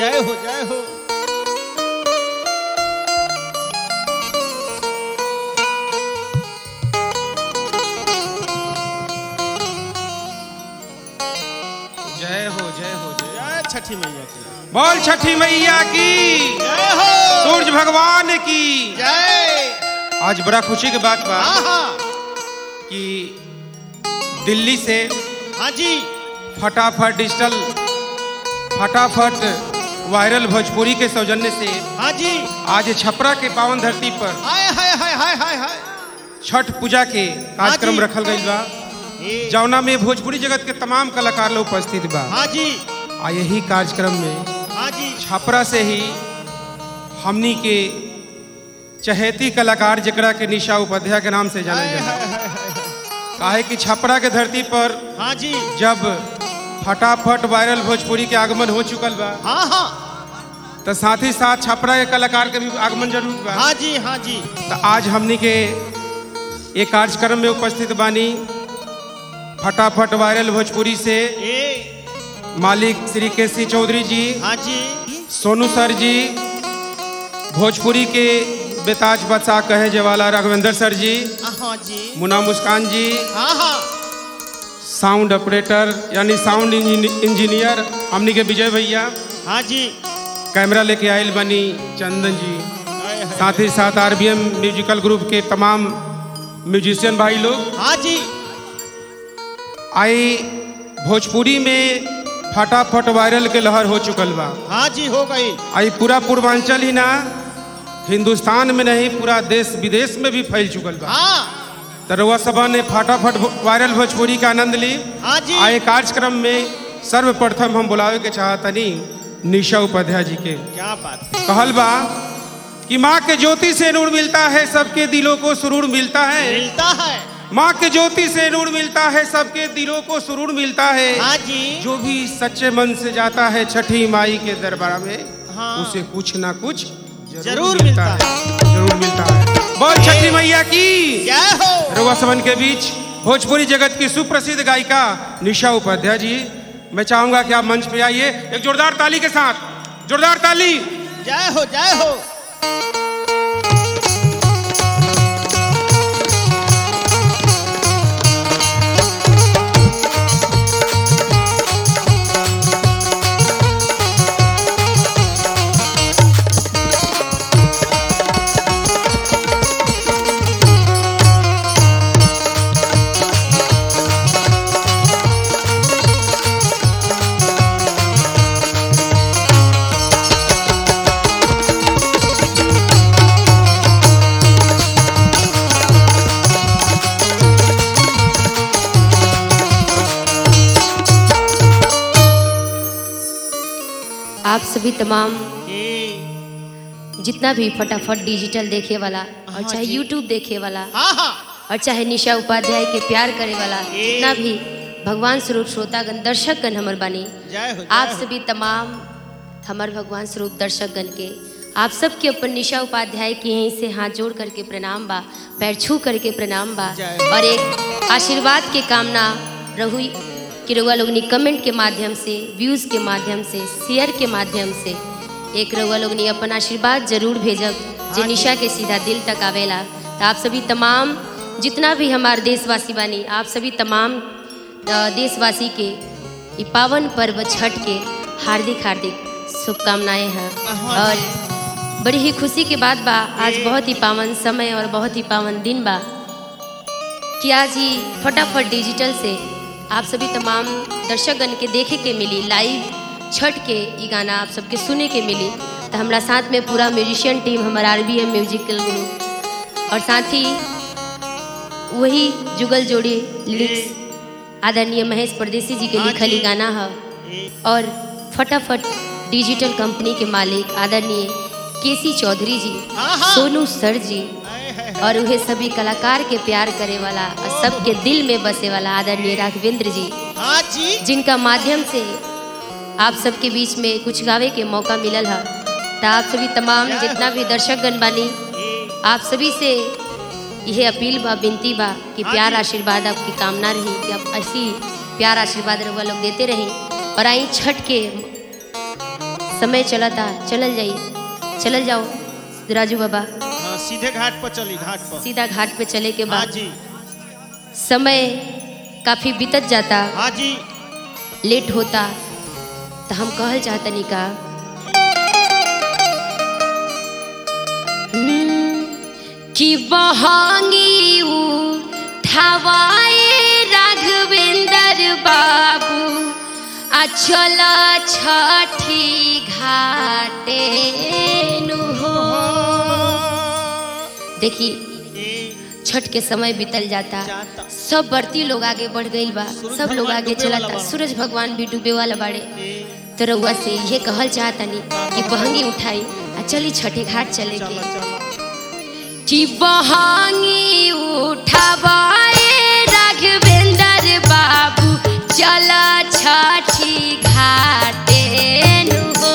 जय हो जय हो जय हो जय हो जय जय छठी मैया की बोल छठी मैया की जय हो सूरज भगवान की जय आज बड़ा खुशी की बात बा हाँ हाँ कि दिल्ली से हाँ जी फटाफट डिजिटल फटाफट वायरल भोजपुरी के सौजन्य से हाँ जी आज छपरा के पावन धरती पर हाय हाय हाय हाय हाय हाय छठ पूजा के कार्यक्रम जी। रखल गईल बा ए, जौना में भोजपुरी जगत के तमाम कलाकार लोग उपस्थित बा हाँ जी आ यही कार्यक्रम में हाँ जी छपरा से ही हमनी के चहेती कलाकार जकरा के निशा उपाध्याय के नाम से जाने हाय जाला हाय हाय हाय काहे कि छपरा के धरती पर हाँ जी जब फटाफट वायरल भोजपुरी के आगमन हो चुकल बा हाँ हाँ तो साथ ही साथ छपरा के कलाकार के भी आगमन जरूर बा हाँ जी हाँ जी तो आज हमनी के एक कार्यक्रम में उपस्थित बानी फटाफट वायरल भोजपुरी से ए मालिक श्री के सी चौधरी जी हाँ जी सोनू सर जी भोजपुरी के बेताज बच्चा कहे जवाला राघवेंद्र सर जी हाँ जी मुना मुस्कान जी हाँ हाँ साउंड ऑपरेटर यानी साउंड इंजीनियर हमनी के विजय भैया हाँ जी कैमरा लेके आयल बनी चंदन जी हाय हाय साथ ही साथ आरबीएम म्यूजिकल ग्रुप के तमाम म्यूजिशियन भाई लोग हाँ जी आई भोजपुरी में फटाफट वायरल के लहर हो चुकल बा हाँ जी हो गई आई पूरा पूर्वांचल ही ना हिंदुस्तान में नहीं पूरा देश विदेश में भी फैल चुकल बा हाँ तरवा सभा ने फटाफट भो- वायरल भोजपुरी का आनंद ली हाँ जी आए कार्यक्रम में सर्वप्रथम हम बुलावे के चाहतनी निशा उपाध्याय जी के क्या बात है कहल बा कि माँ के ज्योति से नूर मिलता है सबके दिलों को सुरूर मिलता है मिलता है माँ के ज्योति से नूर मिलता है सबके दिलों को सुरूर मिलता है हाँ जी जो भी सच्चे मन से जाता है छठी माई के दरबार में हाँ। उसे कुछ ना कुछ जरूर मिलता जरूर मिलता है बोल छठी मैया की जय हो रउआ समन के बीच भोजपुरी जगत की सुप्रसिद्ध गायिका निशा उपाध्याय जी मैं चाहूंगा कि आप मंच पे आइए एक जोरदार ताली के साथ जोरदार ताली जय हो जय हो आप सभी तमाम ए, जितना भी फटाफट डिजिटल देखे वाला और हाँ चाहे जी। यूट्यूब देखे वाला हाँ हाँ और चाहे निशा उपाध्याय के प्यार करे वाला ए। जितना भी भगवान स्वरूप श्रोतागण दर्शकगण हमर बानी जय हो जय आप हो। सभी तमाम हमर भगवान स्वरूप दर्शकगण के आप सबके अपन निशा उपाध्याय के यहीं से हाथ जोड़ करके प्रणाम बा पैर छू करके प्रणाम बा जय। और एक आशीर्वाद के कामना रहु कि रउआ लोगनी कमेंट के माध्यम से व्यूज़ के माध्यम से शेयर के माध्यम से एक रउआ लोगनी अपन आशीर्वाद जरूर भेजब जे हाँ जी। निशा के सीधा दिल तक आवेला तो आप सभी तमाम जितना भी हमारे देशवासी बानी आप सभी तमाम अ, देशवासी के ई पावन पर्व छठ के हार्दिक हार्दिक शुभकामनाएं हैं हाँ और बड़ी ही खुशी की बात बा आज बहुत ही पावन समय और बहुत ही पावन दिन बा कि आज ही फटाफट डिजिटल से आप सभी तमाम दर्शकगण के देखे के मिली लाइव छठ के ई गाना आप सबके सुने के मिली तो हमारा साथ में पूरा म्यूजिशियन टीम हमारा R B M musical group और साथ ही वही जुगल जोड़ी लिरिक्स आदरणीय महेश परदेसी जी के हाँ लिखल जी। ई गाना है ए, और फटाफट डिजिटल कंपनी के मालिक आदरणीय केसी चौधरी जी हाँ, हाँ। सोनू सर जी हाय, हाय, हाय। और उहे सभी कलाकार के प्यार करे वाला और सबके दिल में बसे वाला आदरणीय राघवेंद्र जी हाँ जी जिनका माध्यम से आप सबके बीच में कुछ गावे के मौका मिलल है तो आप सभी तमाम जितना भी दर्शकगण बानी ए, आप सभी से यह अपील बा विनती बा कि हाँ प्यार जी। आशीर्वाद आपकी कामना रही कि आप ऐसी प्यार आशीर्वाद रहुआ लोग देते रहें और आई छठ के समय चला था चलल जाई चलल जाओ राजू बाबा हाँ सीधे घाट पर चली घाट पर सीधा घाट पे चले के हाँ बाद जी समय काफी बीतत जाता हाँ जी लेट होता तो हम कहल चाहतनी का हम्म, कि बहंगी उठावाए राघवेंद्र बाबू आ चल छठी घाटे नु हो देखी ए, छठ के समय बीतल जाता जाता। सब बढ़ती लोग आगे बढ़ गई बा सूरज सब लोग भगवान आगे डूबे वाला चलता बा। सूरज भगवान भी डूबे वाला बाड़े ए, तो रउआ से ये कहल चाहतनी कि बहंगी उठाई आ चली छठे घाट चले चलो के चलो कि बहंगी उठावाए राघवेंद्र बाबू चल छठी घाटे नु हो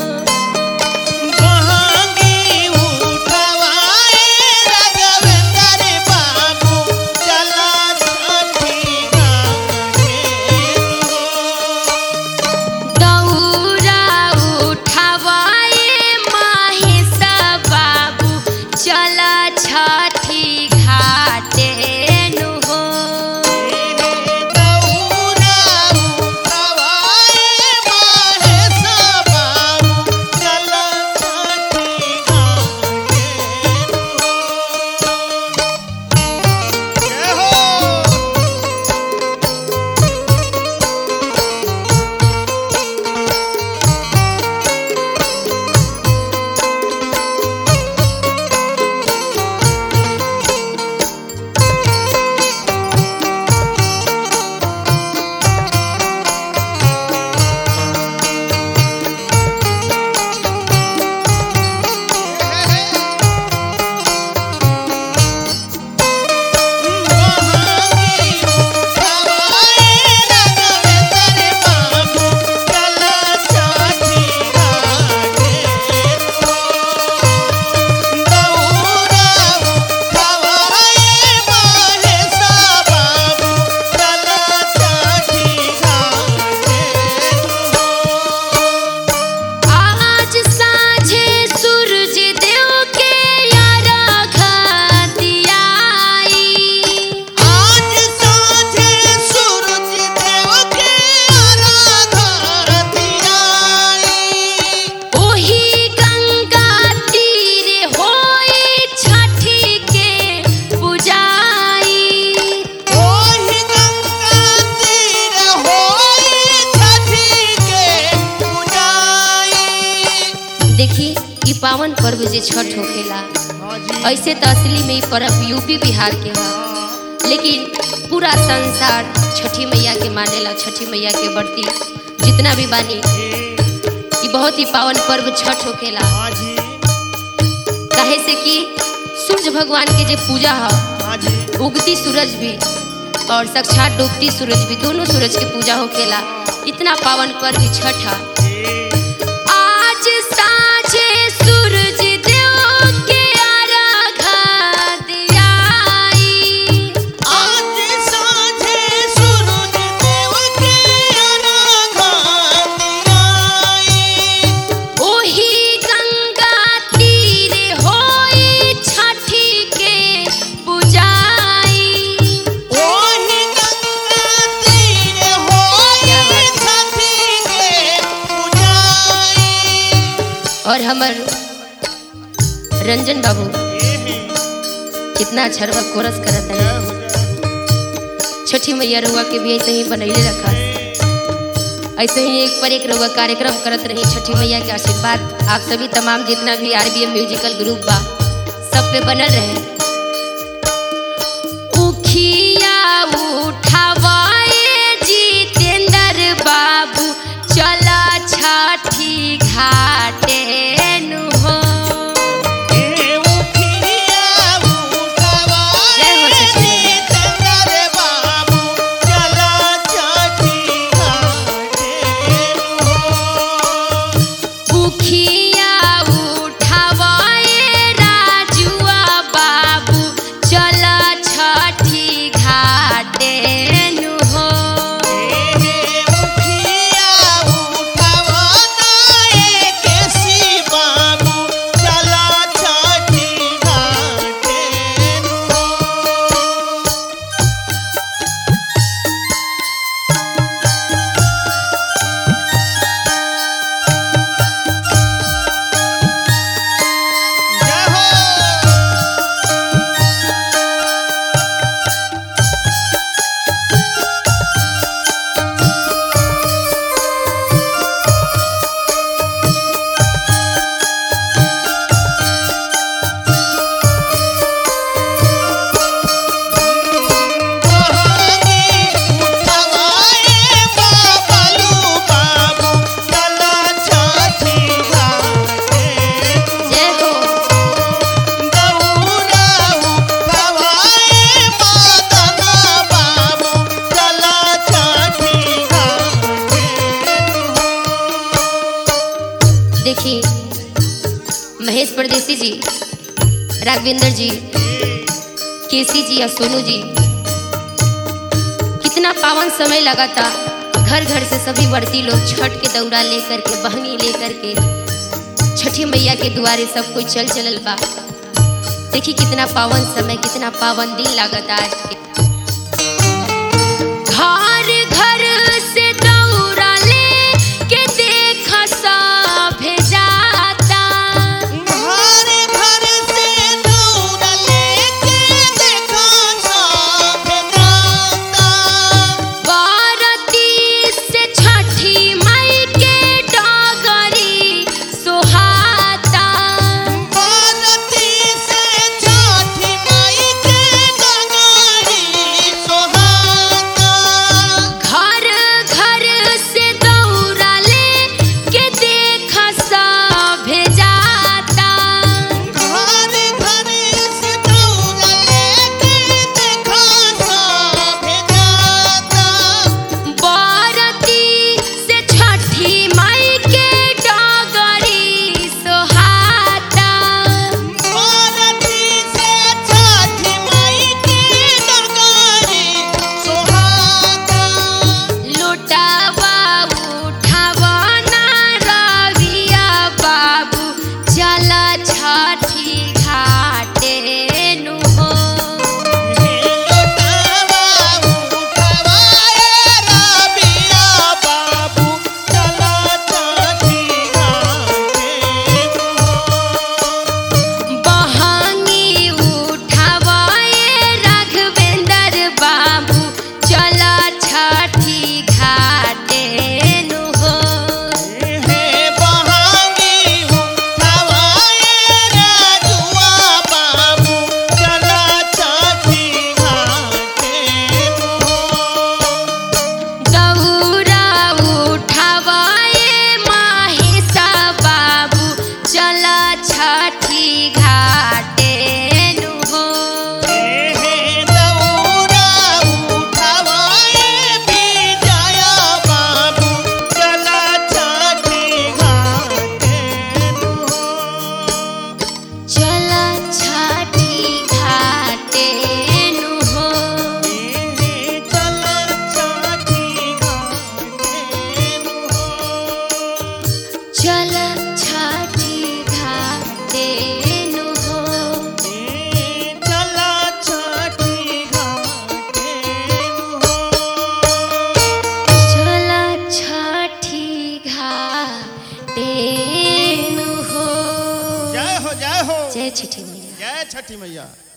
बहंगी उठवाए राघवेंद्र बाबू चला छठी घाटे दौरा उठावाए महेश बाबू चल छठी घाटे नु हो दौरा उठवाए महेश बाबू चला छठी घाटे जय हो आज साँझे सूरज देव के अर्घ दियाई आज साँझे सूरज देव के आराधना दियाई ओही गंगा तीर होई छठी के पुजाई ओहि गंगा तीर होई छठी के पूजाई देखी ई पावन पर्व जे छठ होखेला हाँ जी ऐसे तो असली में ई पर्व यूपी बिहार के ह लेकिन पूरा संसार छठी मैया के मानेला छठी मैया के बढ़ती जितना भी बानी ई बहुत ही पावन पर्व छठ होखेला हाँ जी काहे से कि सूर्य भगवान के जे पूजा ह हाँ जी उगती सूरज भी और साक्षात डूबती सूरज भी दोनों सूरज की पूजा होखेला इतना पावन पर्व छठ है आज साँझे सूरज देव के अर्घ दियाई आज साँझे सूरज देव के आराधना दियाई ओही गंगा तीर होई छठी के पुजाई ओहि गंगा तीर होई छठी के पूजाई और हमर रंजन बाबू ये है कितना अच्छा रवा कोरस करत है जय हो जय हो छठी मैया रउआ के भी ऐसे ही बनैले रखा ऐसे ही एक पर एक रउआ कार्यक्रम करत रही छठी मैया के आशीर्वाद आप सभी तमाम जितना भी आरबीएम म्यूजिकल ग्रुप बा सब पे बनल रहे उखिया उठावाए जितेंद्र बाबू चला छठी घाटे नु हो ए उखिया उठवाए जय हो छठी मैया। जितेंद्र बाबू चला छठी घाटे हो उखिया उठावाए राजुआ बाबू चला छठी घाटे नु हो ए उखिया उठवाना एक देखी महेश परदेसी जी राघवेंद्र जी केसी जी और सोनू जी कितना पावन समय लगा था घर घर से सभी वर्ती लोग छठ के दौरा लेकर के बहनी लेकर के छठी मैया के दुआरे सब कोई चल चलल बा देखी कितना पावन समय कितना पावन दिन लागत आज के घर घर से दौरा ले के देख सभे जाता घर घर से दौड़ लेके देखा सभे जाता बारती से छठी माई के डगरी सोहाता बारती से छठी माई के डगारी सोहाता घर घर से दौरा ले के देख सभे जाता घर घर से दौड़ लेके देखा सभे जाता बारती से छठी माई के डगरी सोहाता बारती से छठी माई के डगारी सोहाता लुटावा उठावा ना रविया बाबू चल छठी घाटे नु हो बहंगी उठावा ए राघवेंद्र बाबू चल छठी घाटे नु हो दौरा उठावा ए माहिसा बाबू चल छठी घाटे नु हो चल छठी घाटे नु हो चल छठी घाटे नु हो चल छठी घाटे नु हो जय हो जय हो जय छठी मैया जय छठी मैया